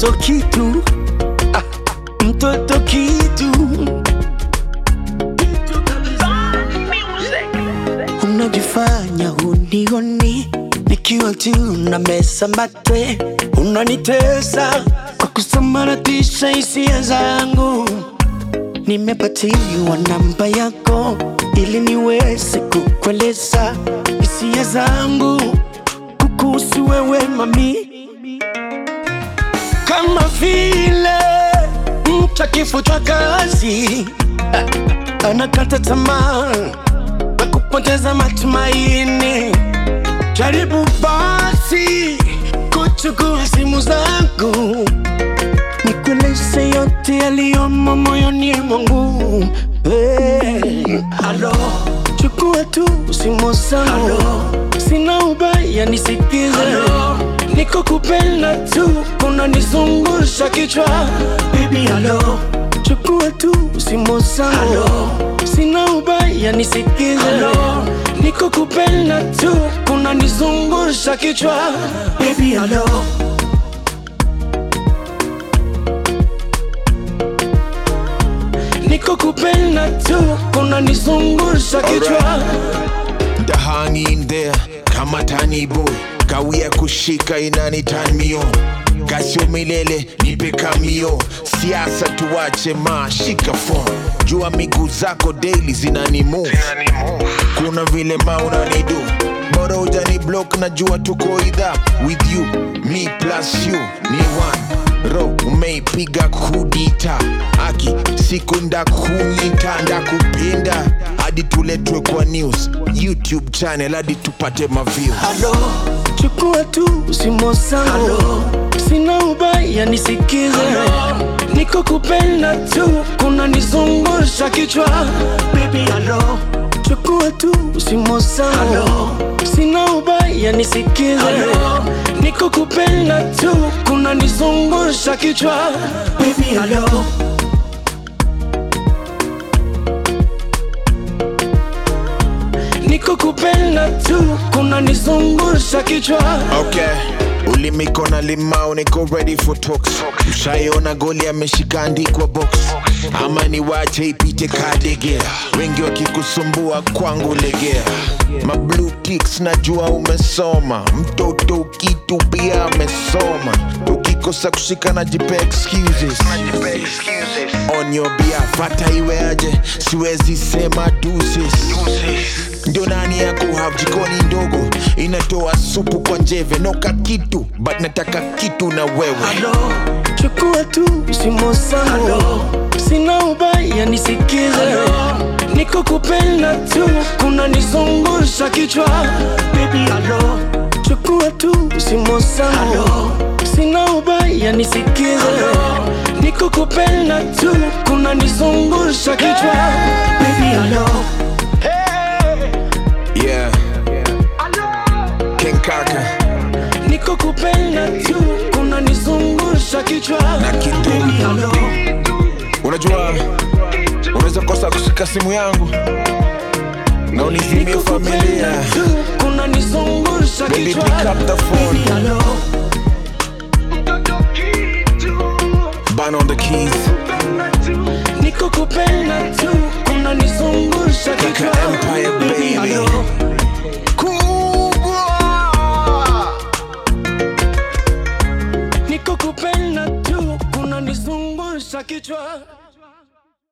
mtoto kitu ah, mtoto kitu unajifanya hunioni nikiwa tu na mesa mate unanitesa kwa kusambaratisha hisia zangu nimepatiwa namba yako ili niweze kukueleza hisia zangu kukuhusu wewe mami kama vile mtu akifutwa kazi ah, anakata tamaa na kupoteza matumaini. Jaribu basi kuchukua simu zangu nikueleze yote yaliyomo moyoni mwangu. Hey, halo, chukua tu simu zangu, sina ubaya, nisikize. Niko kupenda tu, unanizungusha kichwa. Baby, halo, chukua tu simu zangu, sina ubaya, nisikize. Niko kupenda tu, unanizungusha kichwa. Baby, halo. Niko kupenda tu, unanizungusha kichwa. The hang in there kama tani boy kawia kushika inani turn me on kasio milele nipe kamio siasa tuwache ma shika phone jua miguu zako daily zinani move kuna vile ma unanidu bora ujani block na jua tuko idha with you me plus you ni one ro umeipiga kudita aki siku ndakunyita ndakupenda hadi tuletwe kwa news youtube channel hadi tupate maviews Halo, chukua tu simu zangu, sina ubaya, nisikize. Niko kupenda tu, unanizungusha kichwa. Baby, halo, chukua tu simu zangu, sina ubaya, nisikize. Niko kupenda tu, unanizungusha kichwa. Baby, halo. Niko kupenda tu, unanizungusha kichwa. okay ulimiko na limau niko ready for talks ushaiona goli ameshika andikwa box ama ni wache ipite kadegea wengi wakikusumbua kwangu legea mablue ticks najua umesoma mtoto ukitu pia amesoma ukikosa kushika na jipe excuses on your behalf hata iwe aje siwezi sema deuces ndio nani yako have jikoni ndogo inatoa supu kwa njeve noka kitu but nataka kitu na wewe Halo, chukua tu simu zangu, sina ubaya, nisikize. Niko kupenda tu, unanizungusha kichwa. Baby, halo, chukua tu simu zangu, sina ubaya, nisikize. Niko kupenda tu, unanizungusha kichwa. Baby, halo. yeah king kaka Niko kupenda tu, unanizungusha kichwa. Na kitu. Baby, halo. unajua unaweza kosa kushika simu yangu na unizimie familia unanizungusha Baby, kichwa. pick up the phone. Baby, hello. ban on the keys Niko kupenda tu unanizungusha kichwa. Empire, baby. hello. kubwa Niko kupenda tu unanizungusha kichwa.